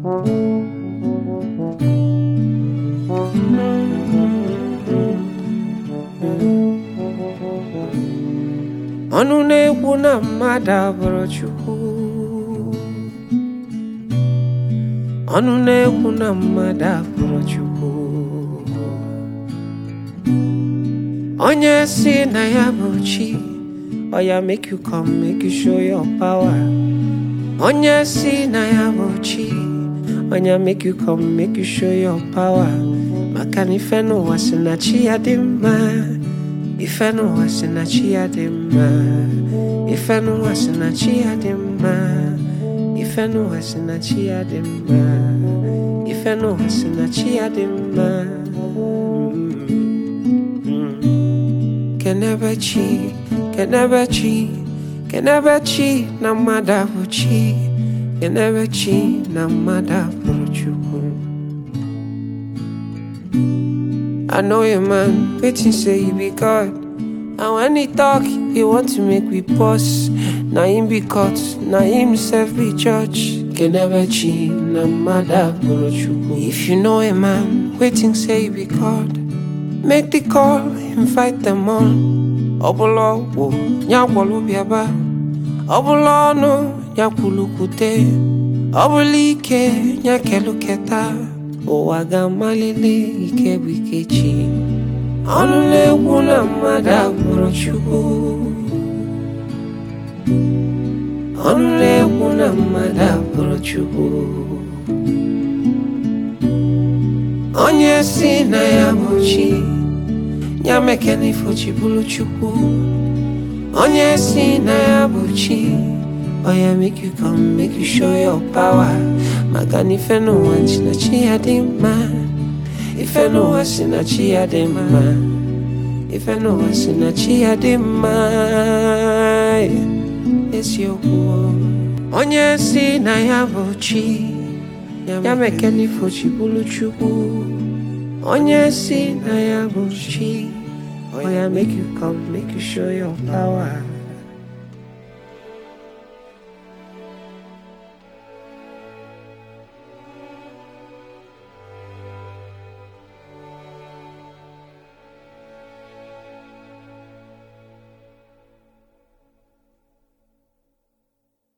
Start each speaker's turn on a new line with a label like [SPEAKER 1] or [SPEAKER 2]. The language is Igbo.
[SPEAKER 1] ọnụ na-ekwu na mmadụ abụrụ Chukwu ọnụ na-ekwu na mmadụ abụrụ Chukwu onye si na ya bụ chi ọ ya make you come make you show your power onye si na ya bụ chi onye make you come make you show your power maka na ife n'ụwa si na chi ya dị mma ife n'ụwa si na chi ya dị mma ife n'ụwa si na chi ya dị mma ife n'ụwa si na chi ya dị mma ife n'ụwa si na chi ya dị mma kenebe chi kenebe chi kenebe chi na mmadụ abụ chi kenebe chi na mmadụ abụrụ chukwu I know your man, waiting say you be God. And when he talk, he want to make we pause. Na him be caught, na himself be judge. Can never cheat, na mother If you know a man, waiting say you be God. Make the call, invite them all. Obolo wo, nyakwalo biaba. Obolo no, nyakulukute. Obulike, nyakeluketa. ụwa ga-amalite ike bụ ike chi ọnụ na-ekwu na mmadụ agbụrụ chukwu ọnụ na-ekwu na mmadụ agbụrụ chukwu onye si na ya bụ chi ya mekena ifochi bụrụ chukwu onye si na ya bụ chi Oh yeah, make you come, make you show your power. Maka na ife n'ụwa si na chi ya dị mma. Ife n'ụwa si na chi ya dị mma. Ife n'ụwa si na chi ya dị mma. Eziokwu. Onye si na ya bụ chi. Ya meke n'ifo chi bụrụ chukwu. Onye si na ya bụ chi. Oh yeah, make you come, make you show your power.